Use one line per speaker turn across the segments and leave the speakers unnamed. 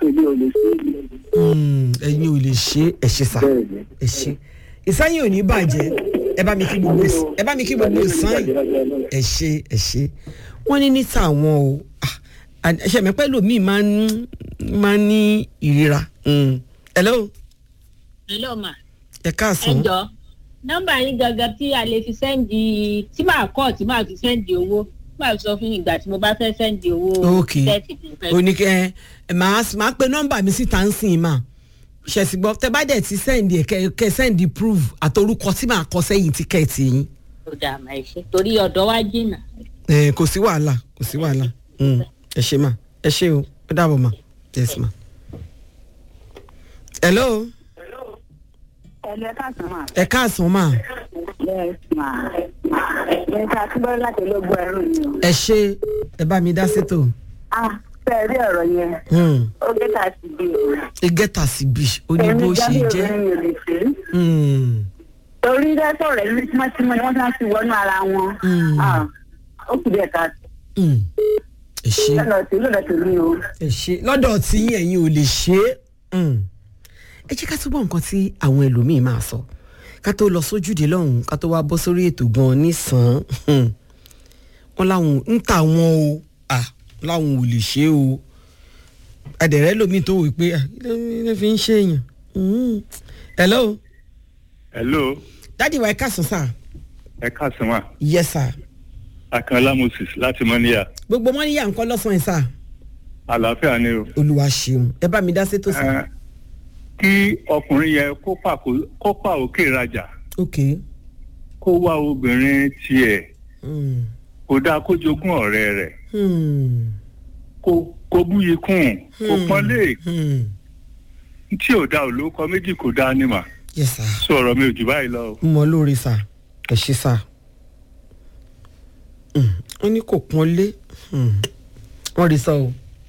èmi ò lè ṣe
Mm, ẹ̀yin ò lè ṣe é ẹ ṣe sà
bẹ́ẹ̀ ni.
ẹ ṣe ìsáyìn ò ní bàjẹ́ ẹ bá mi kí gbogbo ẹ bá mi kí gbogbo ìsáyìn ẹ ṣe ẹ ṣe wọ́n ní níta àwọn o Ah, ẹṣẹ mi pẹ́ lómi máa ń máa ń ní ìrira Mm. hello
hello ma
ẹ
ẹ
káàsán
jọ nọmba yín gangan tí a lè fi sẹ́ndì tí màá kọ́ tí màá fi sẹ́ndì owó màá sọ fún ìgbà tí mo bá fẹ́ sẹ́ndì owó
ok
tẹ́tì tí mo fẹ́
oníkẹ ẹ máa máa pe nọ́mbà mi síta ń sìn mà ṣẹ̀sì gbọ́ tẹ bá dẹ̀ ti sẹ́ndì ẹ̀ kẹ- kẹ sẹ́ndì proof àtorúkọ tí màá kọ sẹ́yìn tíkẹ́ẹ̀tì yín
tó dà mà ẹ ṣe torí ọ̀dọ́ wa jìnnà.
ẹ kò sí wàhálà kò sí wàhálà Mm, ẹ ṣe mà ẹ ṣe o ó dàbọ̀ mà yes ma. hello
ẹ̀lẹ́ káàsán mà.
ẹ káàsán mà
yes ma. ẹ̀ ká túbọ̀ láti ológun ẹ̀rù ni o.
ẹ ṣe ẹ bá mi dá sétò
ah fẹ́ẹ̀ rí ọ̀rọ̀ yẹn
Mm,
ó gé tà sí bí o.
ẹ gẹ́tà sí bí ó ní bó ṣe
jáde
jẹ́
obìnrin yóò lè ṣe é.
Mm,
torí dẹ́sọ̀ rẹ̀ ní tímọ́tímọ́ ni wọ́n ti ń fi wọnú ara wọn.
Mm.
Ah, ó kù díẹ̀ ká
mm, ẹ ṣe.
lọ́dọ̀ tí lọ́dọ̀ tó ní o.
ẹ ṣe lọ́dọ̀ tí yín ẹ̀yin ò lè ṣe é Mm. ẹ jẹ́ ká túbọ̀ nǹkan tí àwọn ẹlòmíín máa sọ ká tó lọ sójúde lọ́hùn ká tó wá bọ́ sórí ètò gan-an nísàn-án wọn láwọn ń tà wọn o à láwọn ò lè ṣe é o adẹ̀rẹ́ lómi tó wò pé ah, kí ló ló fi ń ṣe èèyàn Mm. hello
hello
dádì wa ẹ káàsán sà
ẹ káàsán wa
yes sà
akànlá moses láti mọ́níyà
gbogbo wọn níyà nǹkan lọ́sàn-án sà
àlàáfíà ni o.
olúwa ṣeun ẹ bá mi dá sétò sà
Eh, kí ọkùnrin yẹn kó pàkó- kó pa òkè rajà
ok
kó wá obìnrin tiẹ̀
Mm.
kó dáa kó jogún ọ̀rẹ́ rẹ̀
Hmm.
kó kó búyi kún kó
Hmm.
pọ́nlé
Hmm.
tí ò da olóko méjì kò dáa ní mà
yes sir.
sọ̀rọ̀ mi ò jù báyìí lọ. o.
mo lóore sà ẹ ṣe sà wọ́n ní kò pọ́n lé wọ́n rí sọ o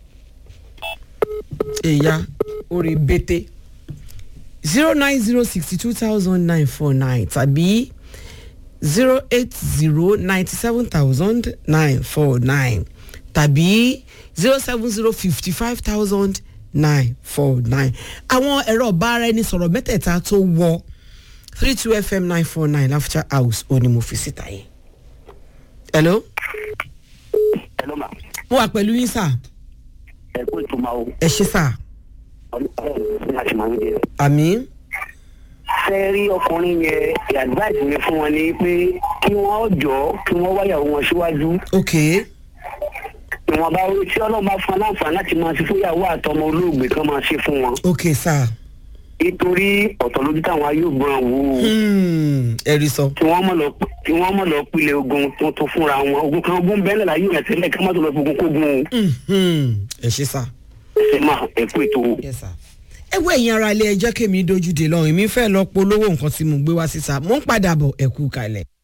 èyà orí bété zero nine zero sixty two thousand nine four nine tàbí zero eight zero ninety seven thousand nine four nine tàbí zero seven zero fifty five thousand nine four nine àwọn ẹ̀rọ ọ̀bára ẹni sọ̀rọ̀ mẹ́tẹ̀ẹ̀ta tó wọ three two fm nine four nine laughter house ó ní mo fi síta yẹn. hello
hello ma
mo wà pẹ̀lú yín sà
ẹ kó ètò máa o
ẹ ṣe sà
ọlọ́run ní àti máa ń jẹ.
àmì
fẹ́ rí ọkùnrin yẹn advice mi fún wọn ni pé kí wọ́n jọ kí wọ́n wáyàwó wọn síwájú
ok
ìwọ̀nba orí tí ọlọ́run bá fún aláǹfààní láti máa ṣe fúnyàwó àtọmọ olóògbé kan máa ṣe fún wọn
ok sà
nítorí ọ̀tọ̀ lójú táwọn ayé ògbọ́n wò ó
Hmm, ẹ rí sọ
tí wọ́n mọ̀ lọ tí wọ́n mọ̀ lọ pilẹ̀ ogun tuntun fúnra wọn ogun kan ogun bẹ́ẹ̀ láyé rẹ̀ tẹ́lẹ̀ ká má tó lọ fi ogun kógun o
Mhm, ẹ ṣe sà
ṣe máa ẹ kú ètò o.
yes sà. ẹ wo ẹ̀yin ara ilé ẹjọ́ kèmí dojú dé lọ́rùn èmi fẹ́ lọ polówó nǹkan tí mo gbé wá síta mo ń padà bọ̀ ẹ kú kalẹ̀.